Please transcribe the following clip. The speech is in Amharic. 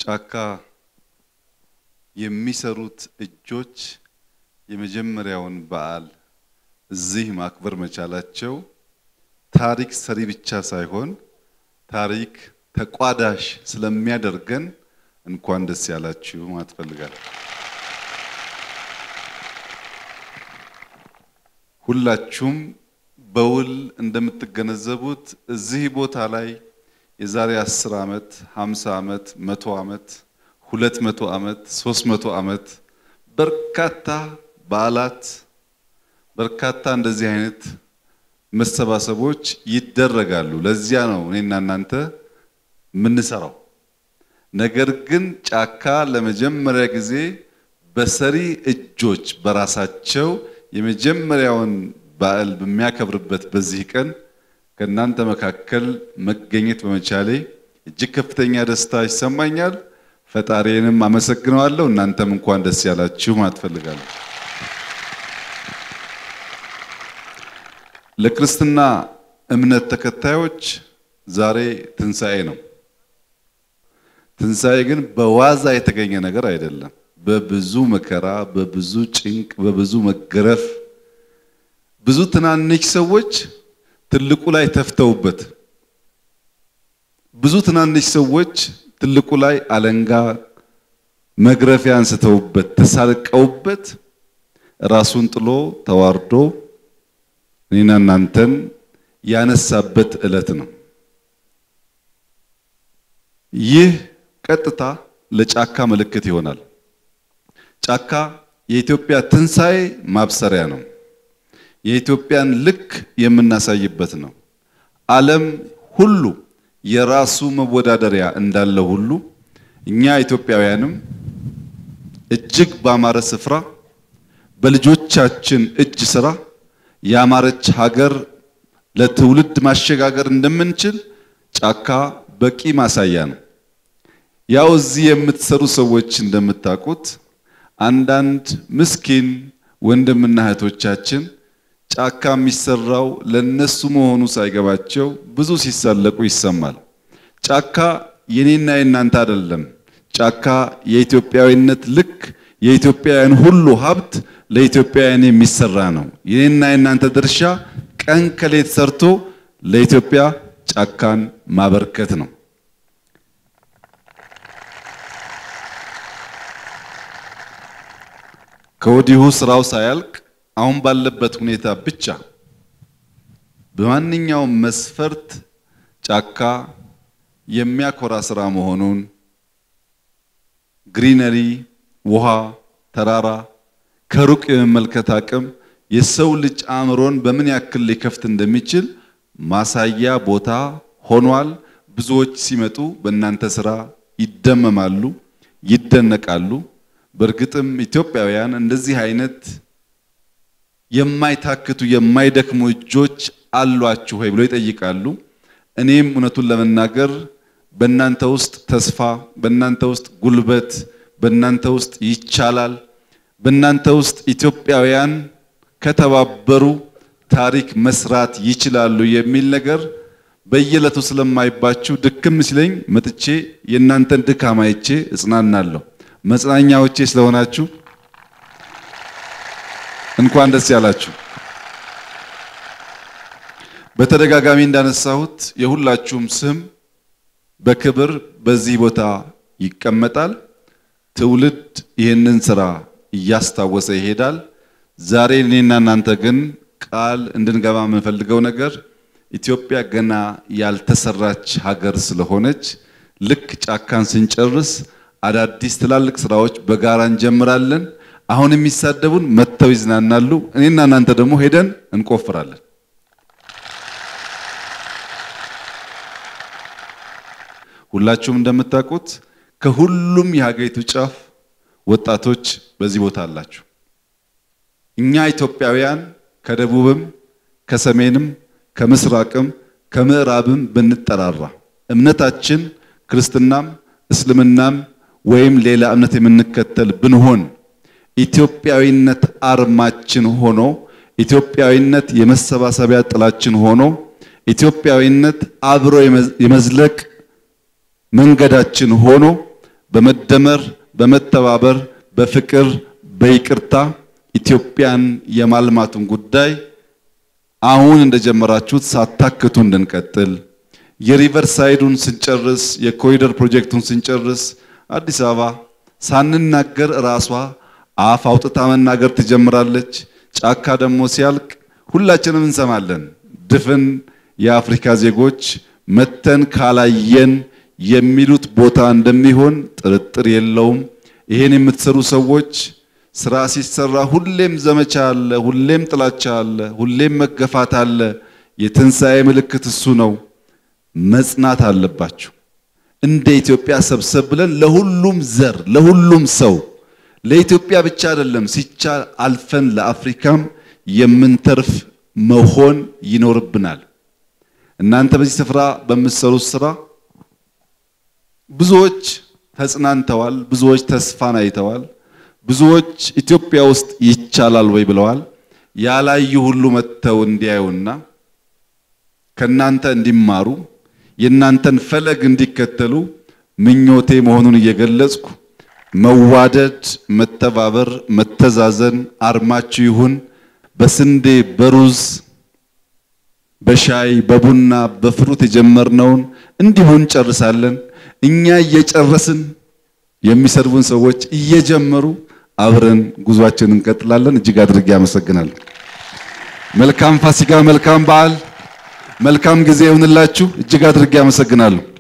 ጫካ የሚሰሩት እጆች የመጀመሪያውን በዓል እዚህ ማክበር መቻላቸው ታሪክ ሰሪ ብቻ ሳይሆን ታሪክ ተቋዳሽ ስለሚያደርገን እንኳን ደስ ያላችሁ ማለት እፈልጋለሁ። ሁላችሁም በውል እንደምትገነዘቡት እዚህ ቦታ ላይ የዛሬ 10 ዓመት፣ 50 ዓመት፣ 100 ዓመት፣ 200 ዓመት፣ 300 ዓመት በርካታ በዓላት በርካታ እንደዚህ አይነት መሰባሰቦች ይደረጋሉ። ለዚያ ነው እኔና እናንተ የምንሰራው። ነገር ግን ጫካ ለመጀመሪያ ጊዜ በሰሪ እጆች በራሳቸው የመጀመሪያውን በዓል በሚያከብርበት በዚህ ቀን ከእናንተ መካከል መገኘት በመቻሌ እጅግ ከፍተኛ ደስታ ይሰማኛል። ፈጣሪንም አመሰግነዋለሁ። እናንተም እንኳን ደስ ያላችሁ ማለት እፈልጋለሁ። ለክርስትና እምነት ተከታዮች ዛሬ ትንሣኤ ነው። ትንሣኤ ግን በዋዛ የተገኘ ነገር አይደለም። በብዙ መከራ፣ በብዙ ጭንቅ፣ በብዙ መገረፍ ብዙ ትናንሽ ሰዎች ትልቁ ላይ ተፍተውበት፣ ብዙ ትናንሽ ሰዎች ትልቁ ላይ አለንጋ መግረፊያ አንስተውበት፣ ተሳልቀውበት ራሱን ጥሎ ተዋርዶ እኔና እናንተን ያነሳበት ዕለት ነው። ይህ ቀጥታ ለጫካ ምልክት ይሆናል። ጫካ የኢትዮጵያ ትንሣኤ ማብሰሪያ ነው። የኢትዮጵያን ልክ የምናሳይበት ነው። ዓለም ሁሉ የራሱ መወዳደሪያ እንዳለ ሁሉ እኛ ኢትዮጵያውያንም እጅግ ባማረ ስፍራ በልጆቻችን እጅ ስራ ያማረች ሀገር ለትውልድ ማሸጋገር እንደምንችል ጫካ በቂ ማሳያ ነው። ያው እዚህ የምትሰሩ ሰዎች እንደምታውቁት አንዳንድ ምስኪን ወንድምና እህቶቻችን ጫካ የሚሰራው ለነሱ መሆኑ ሳይገባቸው ብዙ ሲሳለቁ ይሰማል። ጫካ የኔና የናንተ አይደለም። ጫካ የኢትዮጵያዊነት ልክ የኢትዮጵያውያን ሁሉ ሀብት ለኢትዮጵያውያን የሚሰራ ነው። የኔና የናንተ ድርሻ ቀን ከሌት ሰርቶ ለኢትዮጵያ ጫካን ማበርከት ነው። ከወዲሁ ስራው ሳያልቅ አሁን ባለበት ሁኔታ ብቻ በማንኛውም መስፈርት ጫካ የሚያኮራ ስራ መሆኑን ግሪነሪ፣ ውሃ፣ ተራራ ከሩቅ የመመልከት አቅም የሰው ልጅ አእምሮን በምን ያክል ሊከፍት እንደሚችል ማሳያ ቦታ ሆኗል። ብዙዎች ሲመጡ በእናንተ ስራ ይደመማሉ፣ ይደነቃሉ። በእርግጥም ኢትዮጵያውያን እንደዚህ አይነት የማይታክቱ የማይደክሙ እጆች አሏችሁ ወይ ብሎ ይጠይቃሉ። እኔም እውነቱን ለመናገር በእናንተ ውስጥ ተስፋ፣ በእናንተ ውስጥ ጉልበት፣ በእናንተ ውስጥ ይቻላል፣ በእናንተ ውስጥ ኢትዮጵያውያን ከተባበሩ ታሪክ መስራት ይችላሉ የሚል ነገር በየዕለቱ ስለማይባችሁ ድክም ሲለኝ መጥቼ የእናንተን ድካም አይቼ እጽናናለሁ። መጽናኛዎቼ ስለሆናችሁ እንኳን ደስ ያላችሁ። በተደጋጋሚ እንዳነሳሁት የሁላችሁም ስም በክብር በዚህ ቦታ ይቀመጣል። ትውልድ ይህንን ስራ እያስታወሰ ይሄዳል። ዛሬ እኔና እናንተ ግን ቃል እንድንገባ የምንፈልገው ነገር ኢትዮጵያ ገና ያልተሰራች ሀገር ስለሆነች ልክ ጫካን ስንጨርስ አዳዲስ ትላልቅ ስራዎች በጋራ እንጀምራለን። አሁን የሚሳደቡን መጥተው ይዝናናሉ። እኔና እናንተ ደግሞ ሄደን እንቆፍራለን። ሁላችሁም እንደምታውቁት ከሁሉም የሀገሪቱ ጫፍ ወጣቶች በዚህ ቦታ አላችሁ። እኛ ኢትዮጵያውያን ከደቡብም ከሰሜንም ከምስራቅም ከምዕራብም ብንጠራራ እምነታችን ክርስትናም እስልምናም ወይም ሌላ እምነት የምንከተል ብንሆን ኢትዮጵያዊነት አርማችን ሆኖ ኢትዮጵያዊነት የመሰባሰቢያ ጥላችን ሆኖ ኢትዮጵያዊነት አብሮ የመዝለቅ መንገዳችን ሆኖ በመደመር በመተባበር በፍቅር በይቅርታ ኢትዮጵያን የማልማቱን ጉዳይ አሁን እንደጀመራችሁት ሳታክቱ እንድንቀጥል የሪቨር ሳይዱን ስንጨርስ የኮሪደር ፕሮጀክቱን ስንጨርስ አዲስ አበባ ሳንናገር ራሷ አፍ አውጥታ መናገር ትጀምራለች። ጫካ ደግሞ ሲያልቅ ሁላችንም እንሰማለን። ድፍን የአፍሪካ ዜጎች መተን ካላየን የሚሉት ቦታ እንደሚሆን ጥርጥር የለውም። ይሄን የምትሰሩ ሰዎች ስራ ሲሰራ ሁሌም ዘመቻ አለ፣ ሁሌም ጥላቻ አለ፣ ሁሌም መገፋት አለ። የትንሣኤ ምልክት እሱ ነው። መጽናት አለባችሁ። እንደ ኢትዮጵያ ሰብሰብ ብለን ለሁሉም ዘር ለሁሉም ሰው ለኢትዮጵያ ብቻ አይደለም ሲቻል አልፈን ለአፍሪካም የምንተርፍ መሆን ይኖርብናል። እናንተ በዚህ ስፍራ በምትሰሩት ስራ ብዙዎች ተጽናንተዋል፣ ብዙዎች ተስፋን አይተዋል፣ ብዙዎች ኢትዮጵያ ውስጥ ይቻላል ወይ ብለዋል። ያላዩ ሁሉ መጥተው እንዲያዩና ከናንተ እንዲማሩ የእናንተን ፈለግ እንዲከተሉ ምኞቴ መሆኑን እየገለጽኩ መዋደድ፣ መተባበር፣ መተዛዘን አርማችሁ ይሁን። በስንዴ በሩዝ በሻይ በቡና በፍሩት የጀመርነውን እንዲሁ እንጨርሳለን። እኛ እየጨረስን የሚሰድቡን ሰዎች እየጀመሩ አብረን ጉዟችንን እንቀጥላለን። እጅግ አድርጌ አመሰግናለሁ። መልካም ፋሲካ፣ መልካም በዓል፣ መልካም ጊዜ ይሁንላችሁ። እጅግ አድርጌ አመሰግናለሁ።